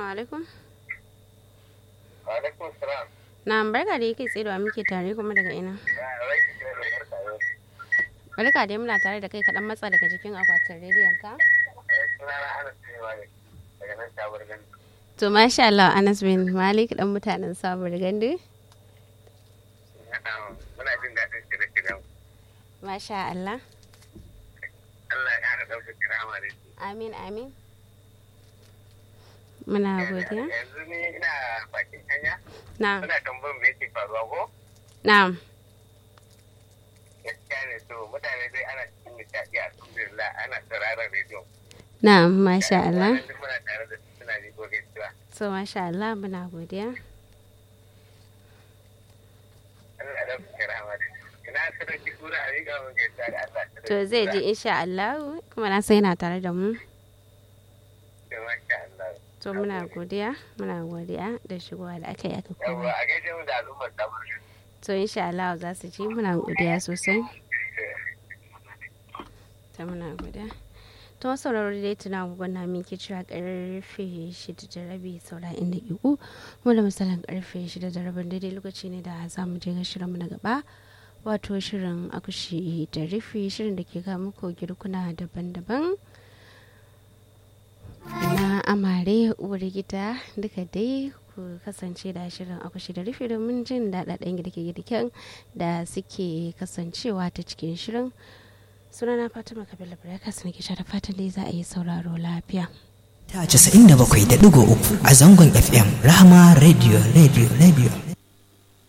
alaikum. Alaikum salam. Na barka da yake tsaye da muke tare kuma daga ina. Ya rai ki da barka yau. Barka dai muna tare da kai kaɗan matsa daga jikin akwatin rediyon ka. Suna na Anas Cewa ne daga nan Shabar Gani. To masha Allah Anas bin Malik dan mutanen sabuwar gandu. Muna jin daɗin shirye-shiryen. Masha Allah. Allah ya haɗa ɗaukar kirama da shi. Amin amin. Muna godiya. Yanzu ni ina bakin hanya. Na'am. Muna tambayar me yake faruwa ko? Na'am. Gaskiya ne to mutane dai ana cikin nishaɗi alhamdulillah ana sauraron rediyo. Na'am masha Allah. Duk muna tare da su suna ji ko gaisuwa. So masha Allah muna godiya. Allah ya ɗaukar kirama da shi. Ina sadauki tura a riga mun gaisuwa da Allah. To zai ji insha Allah kuma na sai yana tare da mu. To masha Allah. To muna godiya, muna godiya da shigowa da aka yi aka Yawwa kuma. a gaishe mu da al'ummar Shabar Gani. To insha Allah za su ji muna godiya sosai. Ta muna godiya. To wasu sauraro dai tuna gwagwana min ke cewa karfe shida da rabi saura inda iku mu da misalin karfe shida da rabin daidai lokaci ne da za mu je ga shirinmu na gaba wato shirin akushi da rufe shirin da ke ga muku girkuna daban-daban na amare uwar gida duka dai ku kasance da shirin akushi da rufe domin jin daɗaɗɗen girke-girken da suke kasancewa ta cikin shirin sunana fatima kabila breakfast na kisha da fatan dai za a yi sauraro lafiya ta 97.3 a zangon FM Rahama Radio Radio Radio